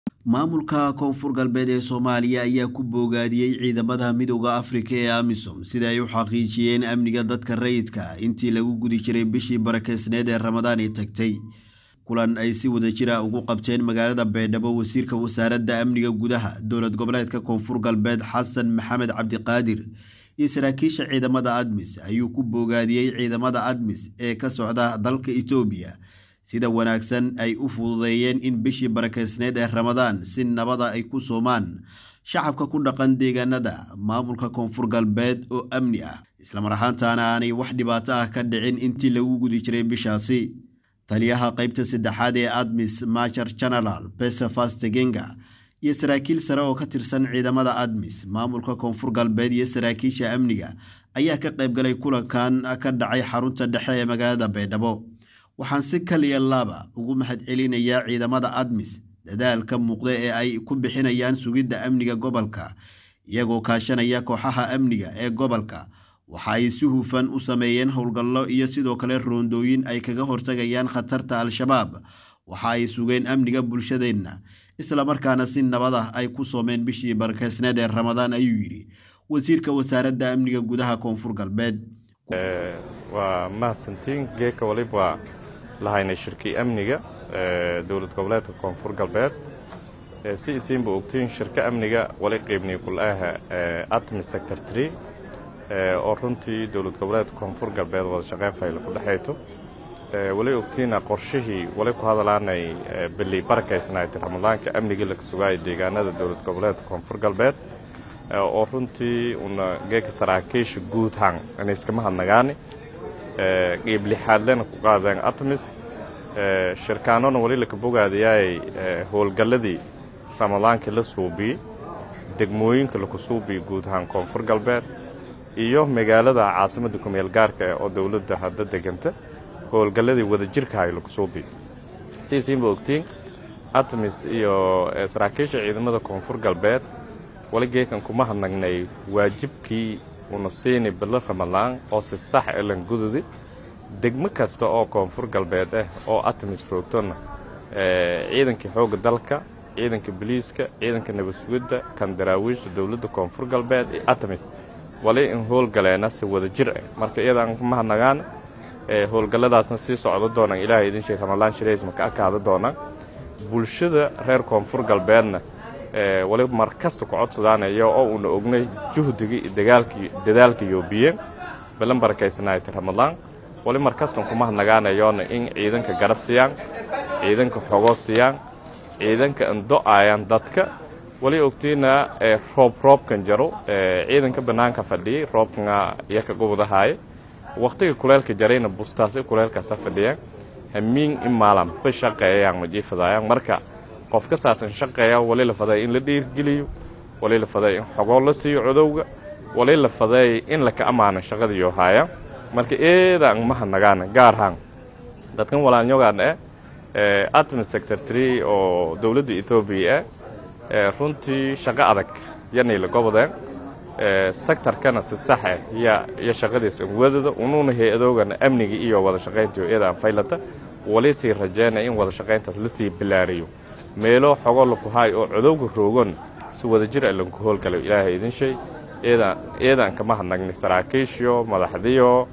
maamulka koonfur galbeed ee soomaaliya ayaa ku boogaadiyey ciidamada midooda afrika ee amisom sida ay u xaqiijiyeen amniga dadka rayidka intii lagu gudi jiray bishii barakeysneed ee ramadaani tagtay kulan ay si wada jira ugu qabteen magaalada baydhabo wasiirka wasaaradda amniga gudaha dowlad goboleedka koonfur galbeed xasan maxamed cabdiqaadir iyo saraakiisha ciidamada admis ayuu ku boogaadiyey ciidamada admis ee ka socda dalka itoobiya sida wanaagsan ay u fududeeyeen in bishii barakeysneed ee ramadaan si nabada ay ku soomaan shacabka ku dhaqan deegaanada maamulka koonfur galbeed oo amni ah islamar ahaantaana aanay wax dhibaato ah ka dhicin intii lagu gudi jiray bishaasi taliyaha qeybta saddexaad ee admis major general besefas tegenga iyo saraakiil sare oo ka tirsan ciidamada admis maamulka koonfur galbeed iyo saraakiisha amniga ayaa ka qaybgalay kulankan ka dhacay xarunta dhexe ee magaalada baydhabo waxaan si kaliya laaba ugu mahadcelinayaa ciidamada admis dadaalka muuqda ee ay ku bixinayaan sugidda amniga gobolka iyagoo kaashanaya kooxaha amniga ee gobolka waxa ay si hufan u sameeyeen howlgallo iyo sidoo kale roondooyin ay kaga hortagayaan khatarta al-shabaab waxa ay sugeen amniga bulshadeenna islamarkaana si nabad ah ay ku soomeen bishii barakeysneed ee ramadaan ayuu yidhi wasiirka wasaaradda amniga gudaha koonfur galbeed waa mahadsantiin geeka waliba lahaynay shirkii amniga dowlad goboleedka koonfur galbeed si isiinba ogtiin shirka amniga wali qeybnay kulaha atmi sector tree oo runtii dowlad goboleedka koonfur galbeed wada shaqeyn fayla ku dhexayto wali ogtiina qorshihii wali ku hadalaanay bili barakaysnaayta ramadaanka amnigii laga sugaaya deegaanada dowlad goboleedka koonfur galbeed oo runtii una geeka saraakiisha guudhaan inay iskama hadnagaani qiib lixaadlena ku qaadeen atmis shirkaanona wali laka bogaadayaay howlgalladii ramadaankii la suubiyey degmooyinka laku suubiyey guud ahaan koonfur galbeed iyo magaalada caasimadda kumeel gaarka oo dowladda hadda deganta howlgalladii wadajirkahay laku suubiyey siisiinba ogtiin atmis iyo saraakiisha ciidamada koonfur galbeed wali geekan kuma hadnagnay waajibkii una siini bilo ramadaan oo si sax elan gududi degmo kasta oo koonfur galbeed ah oo atmis roogtona ciidankii xoogga dalka ciidanka biliiska ciidanka nabadsugidda kan daraawiishta dowladda koonfur galbeed iyo atmis wali in howlgaleena si wada jir ah marka iyadaan kuma hadnagaan howlgalladaasna sii socdo doonaan ilaahay idin sheeg ramadaan shiraysma ka akaada doonaan bulshada reer koonfur galbeedna wali mar kasta ku codsadaanaya oo uuna ognay juhdigii dadaalka yoobiyeen balan barakaysanaayta ramadaan wali mar kastan kuma hadnagaanayoona in ciidanka garab siiyaan ciidanka xogo siiyaan ciidanka ando'ayaan dadka wali ogtiina roob roobkan jaro ciidanka bannaanka fadhiyey roobkana iyaka gubadahaaya wakhtiga kuleelka jarayna bustaasi kuleelkaasa fadhiyaan hamiin in maalan ba shaqeeyayaan majiifadaayaan marka qof ka saasan shaqeeya wali la faday in la dhiirgeliyo wali la faday in xogoo la siiyo codowga wali la faday in laka ammaano shaqadiyo haaya marka eedaan ma hadnagaana gaar ahaan dadkan walaalnyogaan eh atmi sector tree oo dowladda etoobiya ah runtii shaqo adag yanayla gobodeen sektarkana si sax ah iyo shaqadiisa wadada unuuna hay-adoogana amniga iyo wada shaqayntiyo eedaan faylata wali sii rajeynaya in wada shaqayntaas la sii bilaariyo meelo xogo laku haay oo codowga roogon si wada jir a lanku howlgalo ilaahay idin shay eedaan kama hadnagni saraakiishiyo madaxdiyo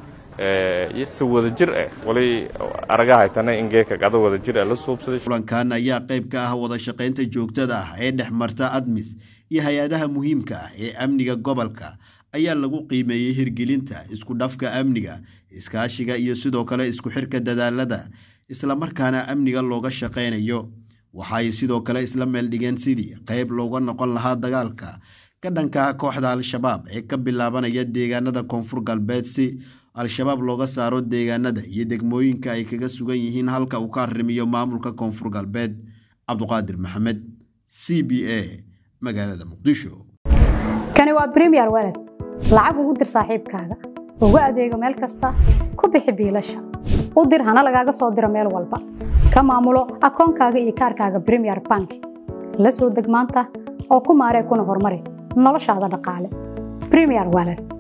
si wada jir ah wali aragahaytana in geeka qado wada jir ah la suubsaday kulankan ayaa qayb ka ah wada shaqaynta joogtada ah ee dhex marta admis iyo hay-adaha muhiimka ah ee amniga gobolka ayaa lagu qiimeeyey hirgelinta isku dhafka amniga iskaashiga iyo sidoo kale isku xirka dadaalada islamarkaana amniga looga shaqaynayo waxa ay sidoo kale isla meel dhigeen sidii qayb looga noqon lahaa dagaalka ka dhanka kooxda al-shabaab ee ka bilaabanaya deegaanada koonfur galbeed si al-shabaab looga saaro deegaanada iyo degmooyinka ay kaga sugan yihiin halka uu ka arrimiyo maamulka koonfur galbeed cabduqaadir maxamed c b a magaalada muqdisho kani waa bremiyer waled lacag ugu dir saaxiibkaaga ugu adeego meel kasta ku bixi biilasha u dir hana lagaaga soo diro meel walba ka maamulo akoonkaaga iyo kaarkaaga bremiyer bank la soo deg maanta oo ku maaree kuna horumari noloshaada dhaqaale bremiyer waled